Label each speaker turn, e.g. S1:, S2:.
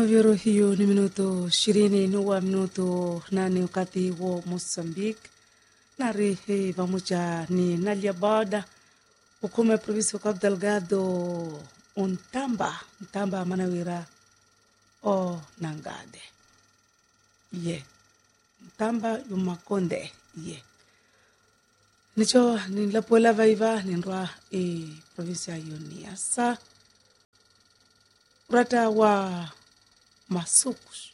S1: novyoro hiyo ni minuto ishirini nuwa minuto nane wakati wo Mozambique nari eh, pamoja ni Nalia Boda ukome provinsi wa Cabo Delgado untamba ntamba manawira o nangade ye ntamba yumakonde ye nicho nilapoela vaiva ninrwa e provinsia hiyo ni asa urata wa masukus